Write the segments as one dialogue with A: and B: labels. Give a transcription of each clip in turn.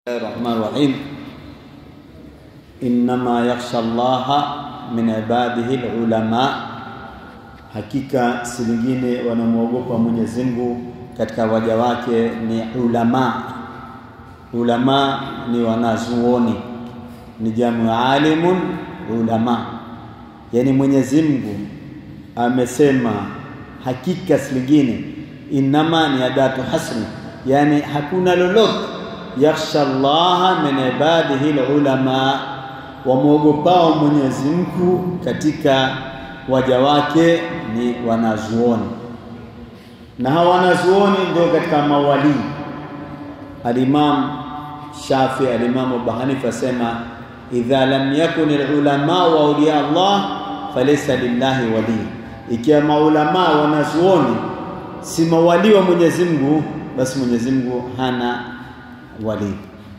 A: الرحمن الرحيم إنما يخشى الله من عباده العلماء hakika si lingine wanamwogopa Mwenyezi Mungu katika waja wake ni ulama. Ulama ni wanazuoni, ni jamu alimun ulama, yani Mwenyezi Mungu amesema hakika si lingine, innama ni adatu hasri, yani hakuna lolote yakhsha llaha min ibadihi alulama, wamwogopao Mwenyezi Mungu katika waja wake ni wanazuoni, na hawa wanazuoni ndio katika mawalii. Alimam Shafi, Alimam Abu Hanifa asema idha lam yakun alulama wa awliya Allah falaysa lillahi wali, ikiwa maulama wanazuoni si mawali wa Mwenyezi Mungu, basi Mwenyezi Mungu hana wali.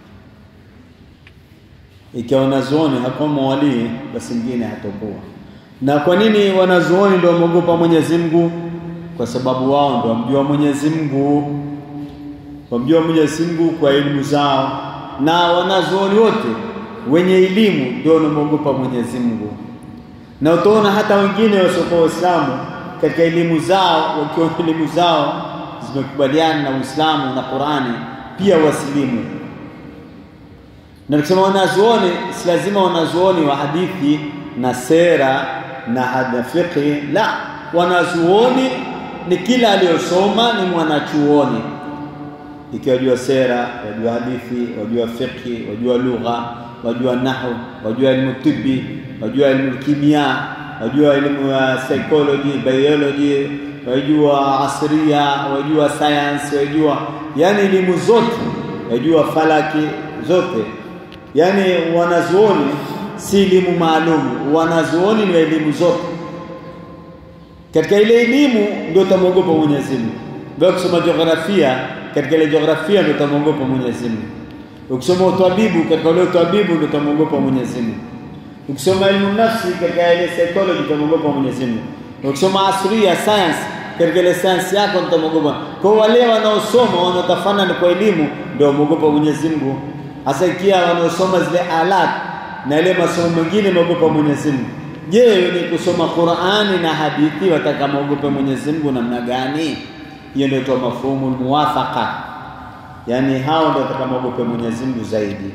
A: Ikiwa wanazuoni hakuwa mawali, basi mwingine hatokuwa na kwa nini wanazuoni ndio wameogopa Mwenyezi Mungu? Kwa sababu wao ndio wamjua Mwenyezi Mungu, wamjua Mwenyezi Mungu kwa elimu zao, na wanazuoni wote wenye elimu ndio wanamuogopa Mwenyezi Mungu. Na utaona hata wengine wasiokuwa Waislamu katika elimu zao, wakiwa elimu zao zimekubaliana na Uislamu na Qurani, pia wasilimu. Na tukisema wanazuoni, si lazima wanazuoni wa hadithi na sera na hada fiqhi la wanazuoni ni kila aliyosoma ni mwanachuoni ikiwa wajua sera wajua hadithi wajua fiqhi wajua lugha wajua nahwu wajua elimu tibi wajua elimu kimia wajua elimu ya psychology biology wajua asria wajua science wajua yani elimu zote wajua falaki zote yani wanazuoni si elimu maalum, wanazuoni ni elimu zote. Katika ile elimu ndio utamwogopa Mwenyezi Mungu. Wewe kusoma jiografia, katika ile jiografia ndio utamwogopa Mwenyezi Mungu. Ukisoma utabibu, katika ile utabibu ndio utamwogopa Mwenyezi Mungu. Ukisoma elimu nafsi, katika ile psychology utamwogopa Mwenyezi Mungu. Ukisoma asria science, katika ile science yako utamwogopa. Kwa wale wanaosoma wanaotafana ni kwa elimu ndio wamogopa Mwenyezi Mungu. Hasa ikiwa wanaosoma zile alat na ile masomo mengine maogopa Mwenyezi Mungu. Je, ni kusoma Qur'ani na hadithi wataka maogope Mwenyezi Mungu namna gani? Hiyo ndio toa mafhumu muwafaqa, yaani hao ndio wataka maogope Mwenyezi Mungu zaidi.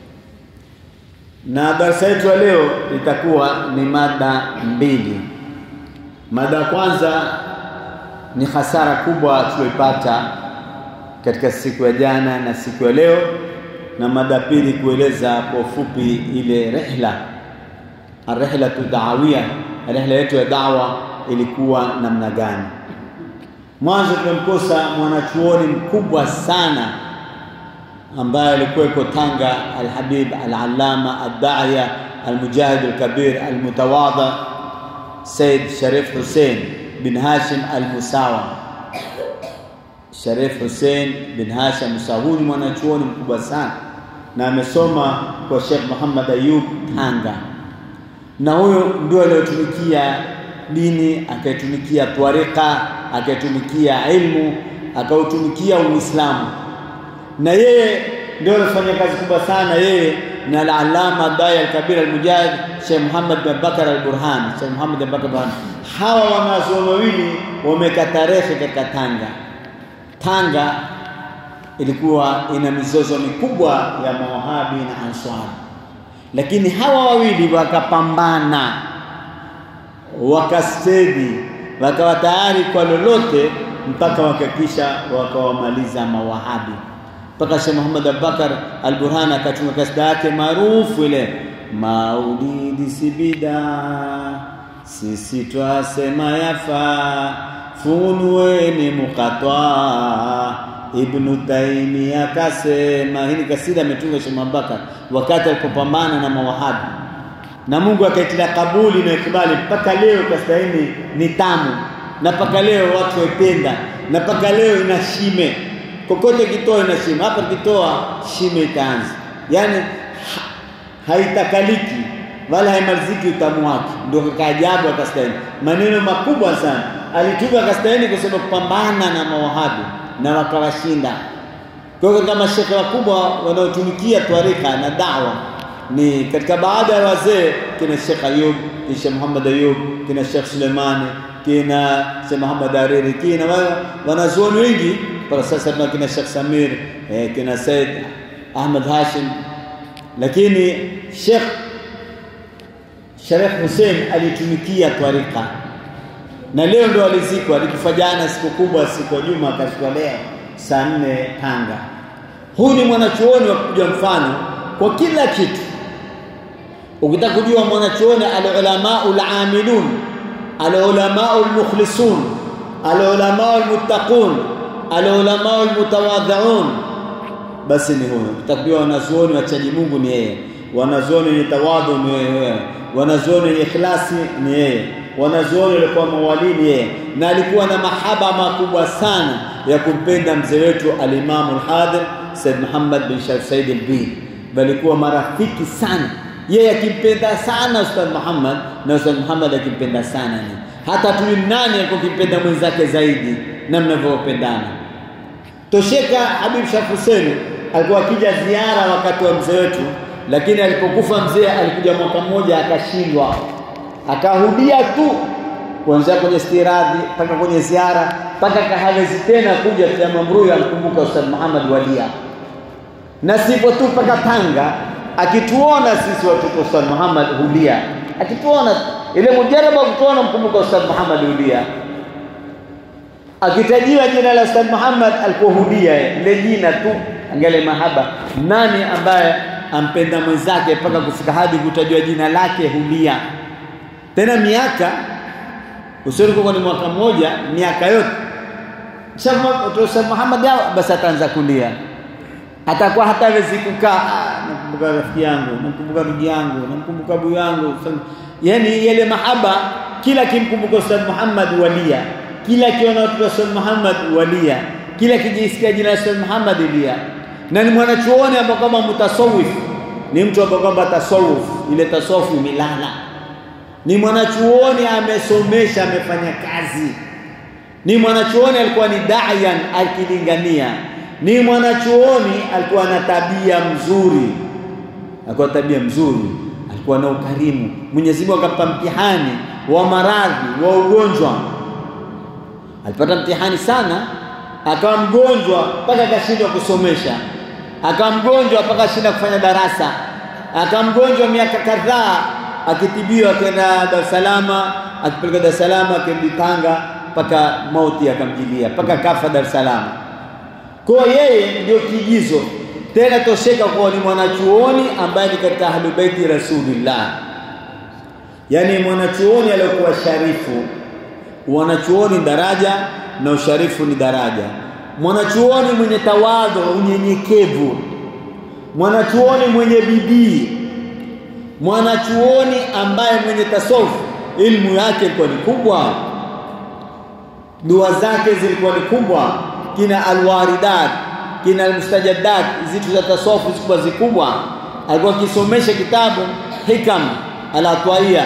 A: Na darasa yetu ya leo itakuwa ni mada mbili. Mada ya kwanza ni hasara kubwa tulioipata katika siku ya jana na siku ya leo na mada pili kueleza kwa ufupi ile rihla arrihlatu da'awia, rihla yetu ya dawa ilikuwa namna gani. Mwanzo tumemkosa mwanachuoni mkubwa sana ambaye alikuwa iko Tanga, Alhabib Alalama Aldaiya Almujahid Alkabir Almutawadha Said Sharif Hussein bin Hashim Almusawa. Sharif Hussein bin Hashim Musawa, huyu ni mwanachuoni mkubwa sana na amesoma kwa Sheikh Muhammad Ayub Tanga, na huyo ndio aliyotumikia dini, akaitumikia twarika, akaitumikia ilmu, akautumikia Uislamu, na yeye ndio alifanya kazi kubwa sana yeye na al-Allama Dai al-Kabir al-Mujahid Sheikh Muhammad bin Bakar al-Burhan, Sheikh Muhammad bin Bakar al-Burhan. Hawa wanazuoni wawili wameka tarehe katika Tanga. Tanga ilikuwa ina mizozo mikubwa ya Mawahabi na Answari, lakini hawa wawili wakapambana, wakastedi, wakawa tayari kwa lolote, mpaka wakakisha wakawamaliza Mawahabi, mpaka Sheikh Muhammad Abubakar Al-Burhan akatunga kasida yake maarufu ile maulidi sibida, sisi twasema yafa, funueni mukatwa Ibnu Taimia akasema, hii ni kasida ametunga Sheikh Abubakar wakati alipopambana na mawahabi, na Mungu akaitilia kabuli na ikibali. Mpaka leo kasida hii ni tamu, na mpaka leo watu waipenda, na mpaka leo ina shime, kokote kitoa ina shime. Hapa kitoa shime itaanza, yani ha, haitakaliki wala haimaliziki utamu wake. Ndio kakaajabu wa kasida hii, maneno makubwa sana alitunga kasida hii kusema kupambana na mawahabi na wakawashinda Kwa hiyo katika mashekhe wakubwa wanaotumikia twarika na dawa ni katika baada ya wazee kina Sheikh Ayub, kina Sheikh Muhammad Ayub, kina Sheikh Suleimani, kina Sheikh Muhammad Hariri, kina wanazuoni wengi kwa sasa tuna kina Sheikh Samir, eh, kina Said Ahmad Hashim, lakini Sheikh Sharif Hussein alitumikia twarika na leo ndo alizikwa. Alikufa jana siku kubwa, siku ya Juma, akazikwa leo saa nne Tanga. Huyu ni mwanachuoni wa kupiga mfano kwa kila kitu. Ukitaka kujua mwanachuoni, alulamau lamilun, alulamau lmukhlisun, alulamau lmuttaqun, alulamau lmutawadhiun, basi ni huyo. Ukitaka kujua wanazuoni wachaji Mungu ni yeye, wanazuoni wenye tawadhu ni yeye, wanazuoni wenye ikhlasi ni yeye wanazuoni walikuwa mawalini yeye, na alikuwa na mahaba makubwa sana ya kumpenda mzee wetu alimamu lhadhir Said Muhammad bin Sharif Said Albini, walikuwa marafiki sana, yeye akimpenda sana Ustadh Muhammad na Ustadh Muhammad akimpenda sana ni hata tuli nani alikuwa akimpenda mwenzake zaidi na mnavyopendana. Tosheka Habib Sharif Hussein alikuwa akija ziara wakati wa mzee wetu, lakini alipokufa mzee alikuja mwaka mmoja akashindwa akahudia tu kuanzia kwenye stiradhi mpaka kwenye ziara mpaka kahawezi tena kuja ya Mamrui amkumbuka Ustadh Muhammad Walia, na sipo tu mpaka Tanga, akituona sisi watoto Ustadh Muhammad hulia, akituona ile mujaraba kutuona mkumbuka Ustadh Muhammad hulia, akitajiwa jina la Ustadh Muhammad alikuwa hulia, ile jina tu angale mahaba. Nani ambaye ampenda mwenzake mpaka kufika hadi kutajwa jina lake hulia? tena miaka usiri kwa ni mwaka mmoja, miaka yote Ustadh Muhammad yao basi ataanza kulia, atakuwa hata hawezi kukaa. Namkumbuka rafiki yangu, namkumbuka ndugu yangu, namkumbuka abu yangu, yani yale mahaba, kila kimkumbuka Ustadh Muhammad walia, kila kiona watu wa Ustadh Muhammad walia, kila kijisikia jina la Ustadh Muhammad lia, na ni mwanachuoni ambao kama mutasawif, ni mtu ambao kwamba tasawuf, ile tasawuf milala ni mwanachuoni amesomesha, amefanya kazi. Ni mwanachuoni alikuwa ni dayan, akilingania. Ni mwanachuoni alikuwa na tabia mzuri, alikuwa na tabia mzuri, alikuwa na ukarimu. Mwenyezi Mungu akampa mtihani wa maradhi wa ugonjwa, alipata mtihani sana, akawa mgonjwa mpaka akashindwa kusomesha, akawa mgonjwa mpaka akashindwa kufanya darasa, akawa mgonjwa miaka kadhaa akitibiwa akaenda Dar es Salaam, akipeleka Dar es Salaam, akaenda Tanga mpaka mauti akamjilia mpaka kafa Dar es Salaam. Kwa yeye ndio kigizo tena tosheka kuwa ni mwanachuoni ambaye ni katika ahlu baiti Rasulillah, yaani mwanachuoni aliyokuwa sharifu. Wanachuoni daraja na usharifu ni daraja. Mwanachuoni mwenye tawadhu, unyenyekevu, mwanachuoni mwenye bidii mwanachuoni ambaye mwenye tasawuf, ilmu yake ilikuwa ni kubwa, dua zake zilikuwa ni kubwa, kina alwaridat, kina almustajadat, zitu za tasawuf zilikuwa zikubwa. Alikuwa akisomesha kitabu hikam alatwaia,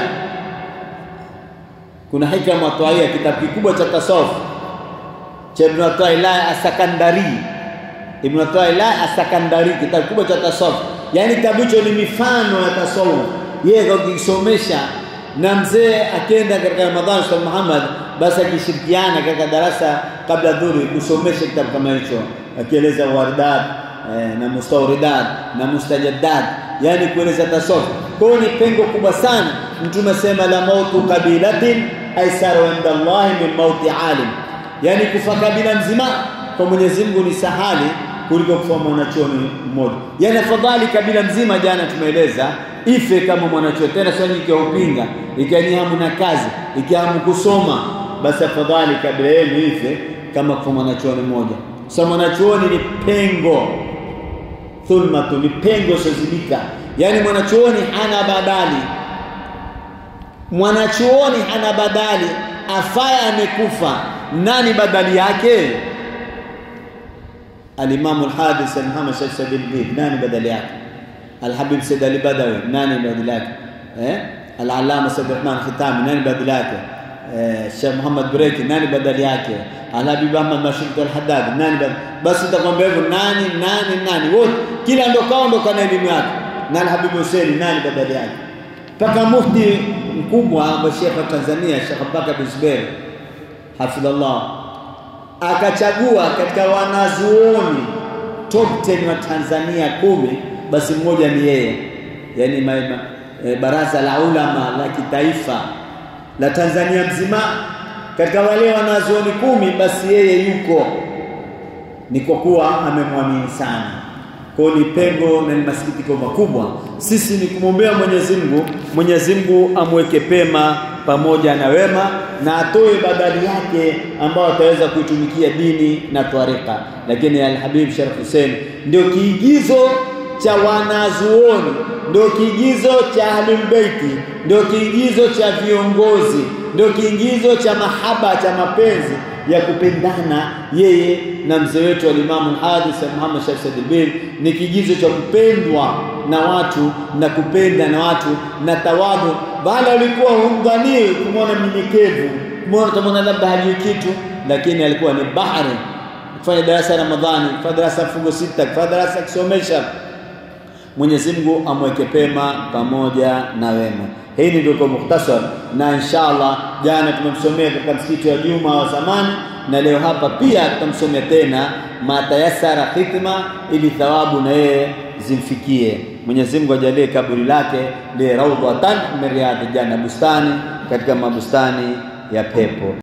A: kuna hikam atwaia, kitabu kikubwa cha tasawuf cha Ibn Athaillah Asakandari, Ibn Athaillah Asakandari, kitabu kikubwa cha tasawuf yaani kitabu hicho ni mifano ya tasawuf, yeye kakisomesha na mzee akienda katika Ramadhani Ustadh Muhammad, basi akishirikiana katika darasa kabla dhuri kusomesha kitabu kama hicho, akieleza waridat eh, na mustawridat na mustajadat, yani kueleza tasawuf. Kwa hiyo ni pengo kubwa sana. Mtume asema la mautu kabilatin aisaru inda Allahi min mauti alim, yani kufa kabila mzima kwa Mwenyezi Mungu ni sahali kuliko kufa mwanachuoni mmoja. Yaani afadhali kabila mzima, jana tumeeleza, ife kama mwanachuoni. Tena swali ikiwa upinga, ikiwa ni hamu na kazi, ikiwa hamu kusoma, basi afadhali kabila yenu ife kama kufa mwanachuoni mmoja. Sasa mwanachuoni ni pengo, thulmatu ni pengo sozibika, yaani mwanachuoni hana badali, mwanachuoni hana badali. Afaya amekufa, nani badali yake? Alimamu Alhadith Said Muhammad Sheikh Said Albid, nani badali yake? Alhabib Said Ali Badawi, nani badali yake? Eh, Alalama Said Rahman Khitami, nani badali yake? eh, Sheikh Muhammad Bureki nani badali yake Al-Habib Ahmad Mashruq Al-Haddad nani badali basi utakwambia hivyo nani nani nani wote kila ndo kao ndo kana elimu yake na Al-Habib Hussein nani badali yake mpaka mufti mkubwa wa Sheikh wa Tanzania Sheikh Abubakar bin Zubair hafidhallah akachagua katika wanazuoni top 10 wa Tanzania kumi basi mmoja ni yeye yani ma, ma, e, baraza la ulama la kitaifa la Tanzania mzima katika wale wanazuoni kumi basi yeye yuko ni kwa kuwa amemwamini sana kwa ni pengo na ni masikitiko makubwa sisi ni kumwombea Mwenyezi Mungu Mwenyezi Mungu amweke pema pamoja na wema na atoe badali yake ambao ataweza kuitumikia dini na twarika lakini Al-Habib Sharif Hussein ndio kiigizo cha wanazuoni ndio kiigizo cha Ahlul Baiti ndio kiigizo cha viongozi ndio kiigizo cha mahaba cha mapenzi ya kupendana yeye na mzee wetu alimamu Hadis Muhammad Sheikh Said ni kiigizo cha kupendwa na watu na kupenda na watu na tawadu bali alikuwa humdhanii kumwona mnyenyekevu kumwona tamwona labda hajui kitu lakini alikuwa ni bahari kufanya darasa ya Ramadhani kufanya darasa fungo sita kufanya darasa kusomesha Mwenyezi Mungu amweke pema pamoja na wema. Hii ni ndio kwa mukhtasar, na inshallah jana tumemsomea katika msikiti wa Juma wa zamani, na leo hapa pia tutamsomea tena matayasara hikma, ili thawabu na yeye zimfikie. Mwenyezi Mungu ajalie kaburi lake li rawdatan min riyadil janna, bustani katika mabustani ya pepo.